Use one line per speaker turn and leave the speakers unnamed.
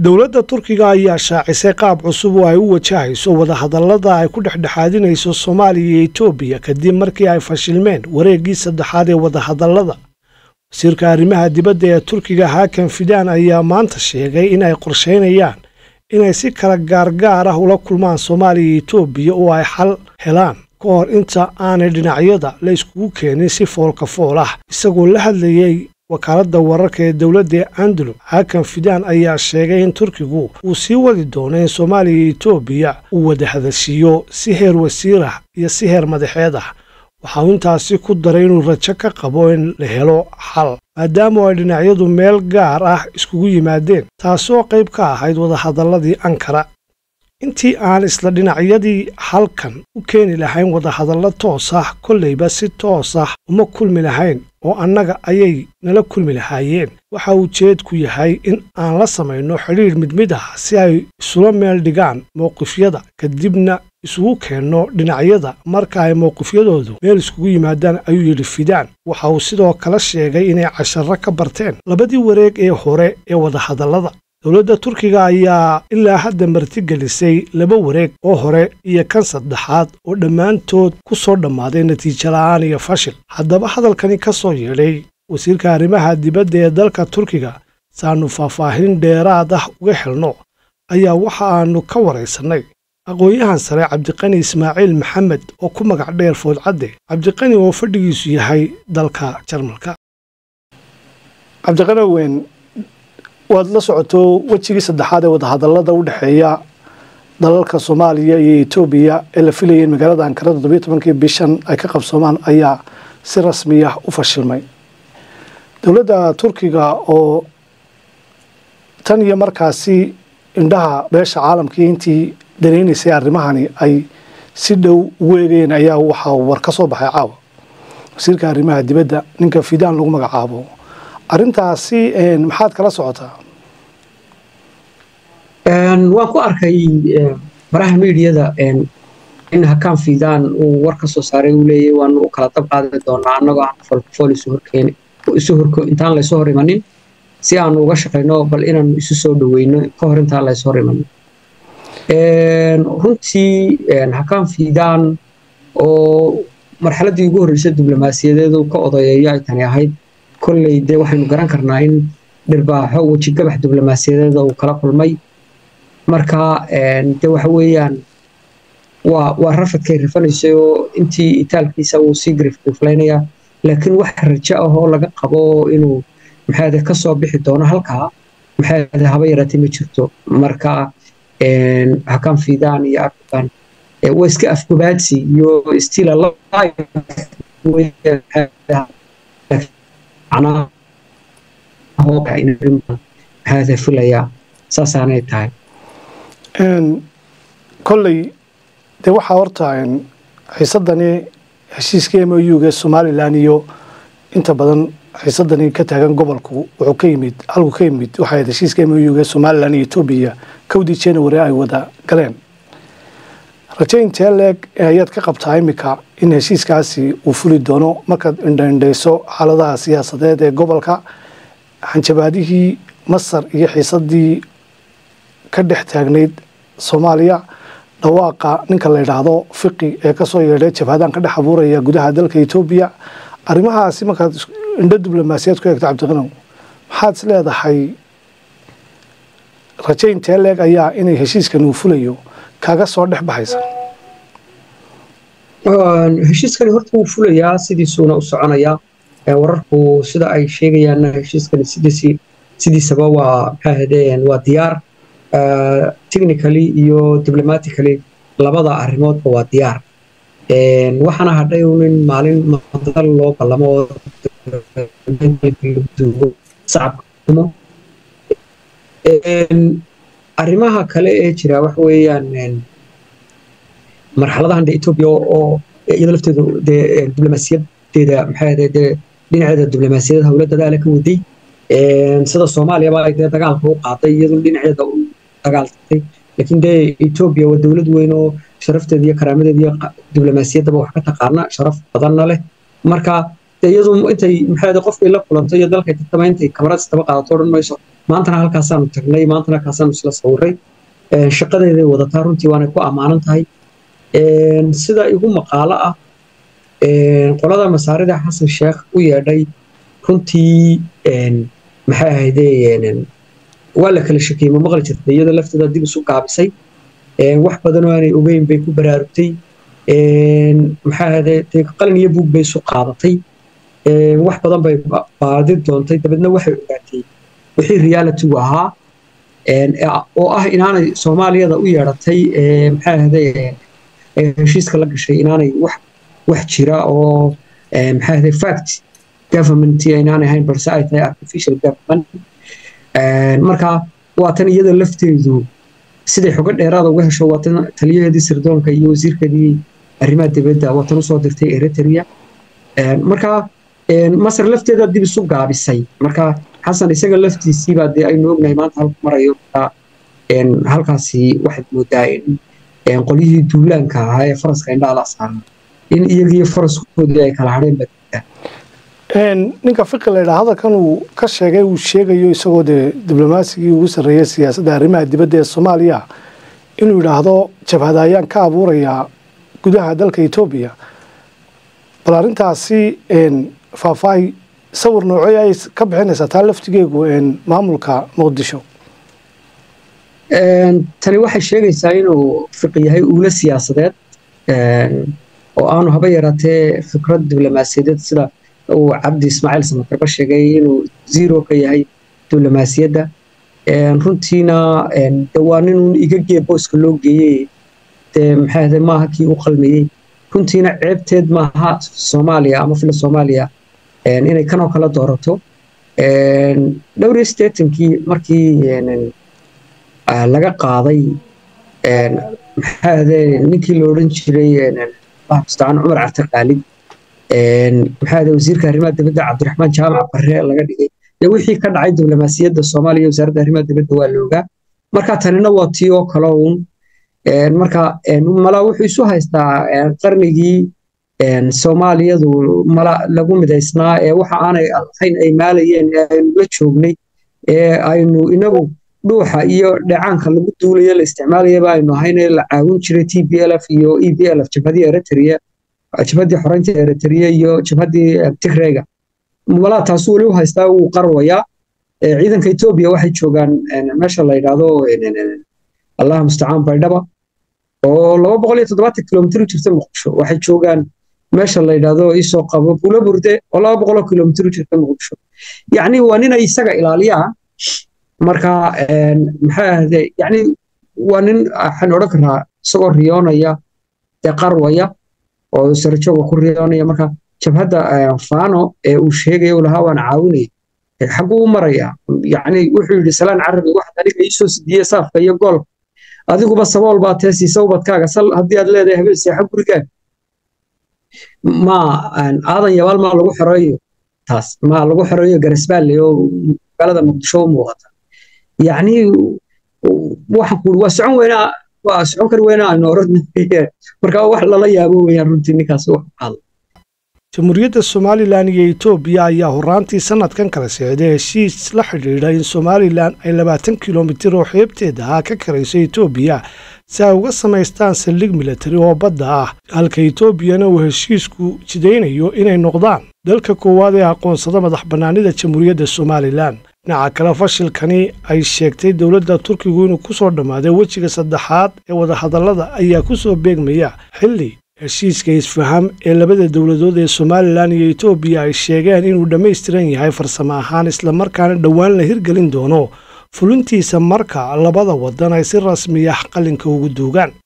dowladda turkiga ayaa shaacisay qaab cusub oo ay u wajahayso wadahadallada ay ku dhexdhexaadinayso soomaaliya iyo etoobiya kadib markii ay fashilmeen wareeggii saddexaad ee wadahadallada wasiirka arrimaha dibadda ee turkiga hakan fidaan ayaa maanta sheegay in ay qorshaynayaan inay si kala gaargaar ah ula kulmaan soomaaliya iyo etoobiya oo ay xal helaan ka hor inta aanay dhinacyada la iskugu keenin si foolka fool ah isagoo la hadlayey wakaaladda wararka ee dowladda ee andalum hakan fidaan ayaa sheegay in turkigu uu sii wadi doono in soomaaliya iyo etoobiya uu wada hadashiiyo si heer wasiir ah iyo si heer madaxeed ah waxa uu intaasi ku daray inuu rajo ka qabo in la helo xal maadaama ay dhinacyadu meel gaar ah iskugu yimaadeen taasoo qayb ka ahayd wadahadalladii ankara intii aan isla dhinacyadii halkan u keeni lahayn wadahadallo toos ah kollayba si toos ah uma kulmi lahayn oo annaga ayay nala kulmi lahaayeen waxa uu jeedku yahay in aan la samayno xidhiidh mid mid ah si ay isula meel dhigaan mowqifyada kadibna isugu keenno dhinacyada marka ay mowqifyadoodu meel iskugu yimaadaan ayuu yidhi fidaan waxa uu sidoo kale sheegay inay casharro ka barteen labadii wareeg ee hore ee wadahadallada dowladda turkiga ayaa ilaa hadda martigelisay laba wareeg oo hore iyo kan saddexaad oo dhammaantood ku soo dhammaaday natiijo la'aan iyo fashil haddaba hadalkani ka soo yeedhay wasiirka arrimaha dibadda ee dalka turkiga saannu faahfaahin dheeraad ah uga helno ayaa waxa aannu ka waraysannay aqoon-yahan sare cabdiqani ismaaciil maxamed oo ku magac dheer foodcadde cabdiqani oo fadhigiisu yahay dalka jarmalka waad la socoto wejigii saddexaad ee wadahadallada u dhexeeya dalalka soomaaliya iyo etoobiya ee la filayay in magaalada ankara toddobiyo tobankii bishan ay ka qabsoomaan ayaa si rasmi ah u fashilmay dowladda turkiga oo tan iyo markaasi indhaha beesha caalamkii intii danaynaysay arrimahani ay si dhow ugu eegayeen ayaa waxaa war ka soo baxay caawa wasiirka arrimaha dibadda ninka fidaan lagu magacaabo arrintaasi maxaad kala socotaa
waan ku arkay baraha miidiyada in hakaan fidaan uu war ka soo saaray uu leeyahy waanu u kala dab qaadi doonaa annagoo aan folfool isu horkeeni isu horko intaan laysoo hor imanin si aanu uga shaqayno bal inaanu isu soo dhoweyno ka hor intaan laysoo hor imanin runtii hakaan fidaan oo marxaladdii ugu horreysay diblomaasiyadeedu ka odayeeyo ay tani ahayd kolley dee waxaynu garan karnaa in dhirbaaxo wejigabax diblomaasiyadeeda uu kala kulmay marka de waxa weeyaan waa waa rafadkay rafanaysay oo intii itaalkiisa uu sii grifgriflaynayaa laakiin wax rajo ah oo laga qabo inuu maxaade ka soo bixi doono halkaa maxaade haba yaraatay ma jirto marka hakan fidaan iyo african waa iska afgobaadsi iyo stila maxaade filayaa saasaanay tahay
kolley dee waxaa horta xiisadani heshiiska m o u ga somalilan iyo inta badan xiisadani ka taagan gobolku wuxuu ka yimid halku ka yimid waxay heshiiska m o u ga somalilan iyo etoobiya kowdii january ay wada galeen raje intee leeg ayaad ka qabtaa iminka in heshiiskaasi uu fuli doono markaad indhaindhayso xaaladaha siyaasadeed ee gobolka xanjabaadihii masar iyo xiisadii ka dhex taagnayd soomaaliya dhawaaqa ninka la yidhaahdo fiqi ee kasoo yeedhay jabhadaan ka dhex abuuraya gudaha dalka etoobiya arrimahaasi markaad indho diblomaasiyaad ku eegto cabdiqanow maxaad is leedahay raje intee leeg ayaa inay heshiiskan uu fulayo kaga soo dhex baxaysa
heshiiskani horta wuu fulayaa sidiisuuna u soconayaa wararku sida ay sheegayaanna heshiiskani sidiisii sidiisaba waa maxaa hadeen waa diyaar technically iyo diplomatically labada arrimoodba waa diyaar waxaana hadhay in maalin madal loo ballamo oo sacabka arrimaha kale ee jira waxa weeyaan marxaladahan de etoobiya oo iyada lafteedu dee diblomaasiyadeeda maxaa dee dhinaceeda diblomaasiyadda howla dadaala ka waday sida soomaaliyaba ay dee dagaalka u qaaday iyadu dhinaceeda u dagaaltay laakiin dee etoobiya waa dowlad weyn oo sharafteeda iyo karaamadeeda iyo diblomaasiyaddaba wax ka taqaana sharaf badanna leh marka dee iyadu intay maxaa qofkay la kulanto iyo dalkay tartama intay kamarad istaba qaadato odhan mayso maantana halkaasaanu tagnay maantana halkaasaanu isla sawiray shaqadeeday wadataa runtii waanay ku ammaanan tahay sida igu maqaalo ah qolada masaarida xasan sheekh u yeedhay runtii maxay ahayde waa la kala shakiyey ma maqli jirtay iyadoo lafteeda dib isu gaabisay wax badan oo aanay ogeyn bay ku baraarugtay maxay ahayde qalin iyo buug bay isu qaadatay wax badan bay baadi doontay dabeedna waxay ogaatay wixii realitygu ahaa oo ah inaanay soomaaliyada u yeedhatay maxay ahayde heshiiska la gashay inaanay wax wax jira oo maxay ahayde fact government inaanay ahayn balse ay tahay artificial government marka waa tan iyada lafteedu siday xogo dheeraada uga hesho waa tan taliyaheedii sirdoonka iyo wasiirkeedii arrimaha dibadda waa tan usoo dirtay eritrea marka masar lafteeda dib isu gaabisay marka xasan isaga laftiisiibaa dee aynu ognahay maanta halku marayo halkaasi waxaad moodaa in qolyihii duulaanka ahaa ee faraska indhaha la saaran in iyagiyo faraskoodii ay kala hadheen baa
ninka fiqi laydhaa hadalkan uu ka sheegay uu sheegayo isagoo dee diblomasigii ugu sarreeyay siyaasadda arrimaha dibadda ee soomaaliya inuu yidhaahdo jabhada ayaan ka abuurayaa gudaha dalka etoobiya bal arrintaasi faahfaahi sawir noocey ay ka bixinaysaa taa laftigeegu maamulka muqdisho
tani waxay sheegaysaa inuu fiqi yahay uula siyaasadeed oo aanu haba yaraatee fikrad diblomaasiyadeed sida uu cabdi ismaaciil samakarba sheegay inuu zero ka yahay diblomaasiyadda runtiina waa ninun iga gee booska loo geeyey dee maxay ahde maaha kii u qalmayey runtiina ceebteed maaha soomaaliya ama fila soomaaliya inay kanoo kala doorato dhowr iyo siddeetankii markii laga qaaday maxay ahde ninkii la odhan jiray mustacaan cumar carte qaalib maxaa ahde wasiirka arrimaha dibadda cabdiraxmaan jaamac barre laga dhigay dee wixii ka dhacay diblomaasiyadda soomaaliya wasaaradda arrimaha dibadda waa loogaa marka tanina waa tii oo kale uun marka mala wuxuu isu haystaa qarnigii soomaaliyadu mala lagu midaysnaa ee waxa aanay ahayn ay maalayeen ee aynu la joognay ee aynu inagu dhuuxa iyo dheecaanka lagu duulayo la isticmaalayaba aynu ahayn ee la caawin jiray t b l f iyo e b l f jabhadii eritrea jabhadii xoreynta eritrea iyo jabhadii tigreyga malaa taasu weli u haystaa wuu qarwayaa ciidanka etoobiya waxay joogaan meesha la yidhaahdo allaha mustacaan baydhaba oo laba boqol iyo toddobaatan kilomitr u jirta muqdisho waxay joogaan meesha la yidhaahdo isoo qabo bulo burde oo laba boqoloo kilomitr u jirta muqdisho yacni waa ninay isaga ilaaliyaan marka maxay ahde yacni waa nin waxaan odhan karaa isagoo riyoonaya dee qarwaya oo sarjooga ku riyoonaya marka jabhadda fano ee uu sheegaya uu lahaa waan caawinaya xagguu u maraya yacni wuxuu yidhi salaan carabi waxaad aniga iisoo sidiye saafka iyo goolka adiguba sabool baa tee siisa ubadkaaga sal haddii aad leedahay habeen seexa gurigaaga ma aadan yabaal maa lagu xoreeyo taas ma lagu xoreeyo garasbaalle oo magaalada muqdisho u muuqata yacni waxaan ku waa socon weynaa waa socon kari weynaa aynu oran marka wax lala yaabo weeyaan runtii ninkaas wax hadla
jamhuuriyadda somalilan iyo etoobiya ayaa horaantii sanadkan kala socday heshiis la xidhiidha in somalilan ay labaatan kilomitir oo xeebteeda ah ka karayso etoobiya si ay uga samaystaan saldhig milatari oo badda ah halka etoobiyana uu heshiisku jidaynayo inay noqdaan dalka koowaad ee aqoonsada madax bannaanida jamhuuriyadda somalilan dhinaca kale fashilkani ay sheegtay dowladda turkigu inuu ku soo dhammaaday wejiga saddexaad ee wadahadallada ayaa ku soo beegmaya xilli heshiiska isfaham ee labada dowladood ee somalilan iyo etoobiya ay sheegeen inuu dhammaystiran yahay farsamo ahaan islamarkaana dhowaan la hirgelin doono fulintiisa marka labada waddan ay si rasmiya qalinka ugu duugaan